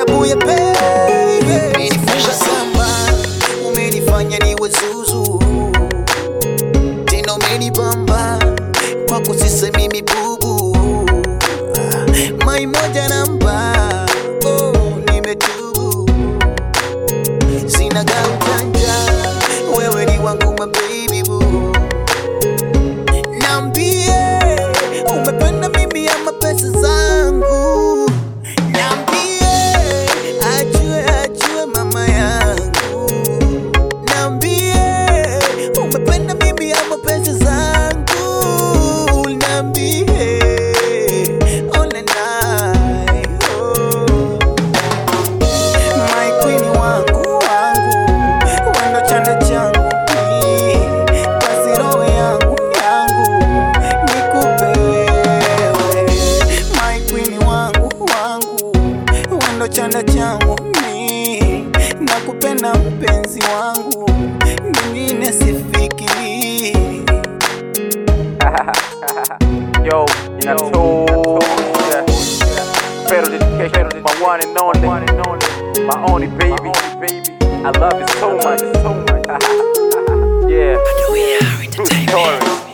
abuye baby umenifanya samba umenifanya niwe zuzu tena umenibamba kwako sisemi mimi bubu mai moja namba oh, nimetubu sina gaujanja wewe ni wangu mababy boo Niambie umependa mimi ama pesa zangu, niambie ajue ajue mama yangu, niambie umependa mimi ama pesa zangu, niambie ole naye oh. My queen wangu wangu wendo chanda changu ni basi roho yangu yangu nikupe wewe My queen wangu wangu wendo chanda changu ni nakupenda mpenzi wangu mingine sifikiri Yo, inatosha. Federal dedication to my one and only, my only baby. I love you so much. yeah. True story.